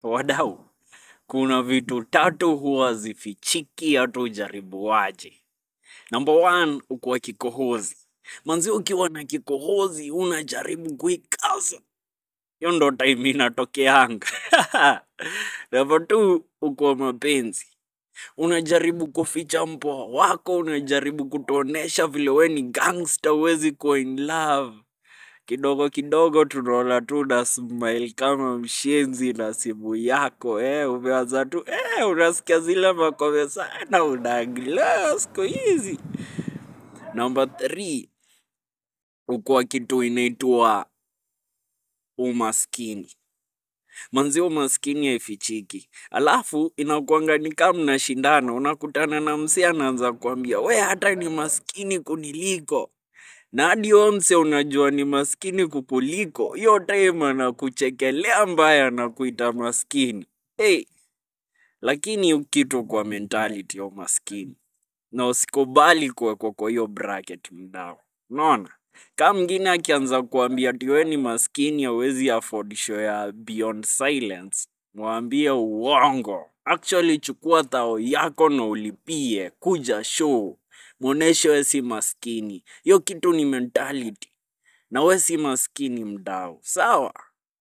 Wadau, kuna vitu tatu huwa zifichiki hata ujaribuaje. Number one, ukuwa kikohozi. Manzi ukiwa na kikohozi, unajaribu kuikaza. Hiyo ndo time inatokeanga. Number two, ukuwa mapenzi. Unajaribu kuficha mpoa wako, unajaribu kutuonesha vile we ni gangster, huwezi kuwa in love kidogo kidogo tunaona tu na smile kama mshenzi na simu yako eh, umeanza tu eh, unasikia zile makome sana unaagila siku hizi. Number three, ukuwa kitu inaitwa umaskini. Manzi umaskini haifichiki. Alafu inakuanga ni kama mnashindana, unakutana na msee anaanza kuambia we hata ni maskini kuniliko na hadi huyo mse unajua ni maskini kukuliko, hiyo time anakuchekelea mbaya na kuita maskini. Hey, lakini kitu kwa mentality ya umaskini na usikubali kuwekwa kwa hiyo bracket mdao. Unaona? Kama mwingine akianza kuambia ati wewe ni maskini hauwezi afford show ya Beyond Silence, mwambie uongo. Actually chukua thao yako na ulipie kuja show. Muoneshe wewe si maskini. Hiyo kitu ni mentality. Na wewe si maskini mdau. Sawa?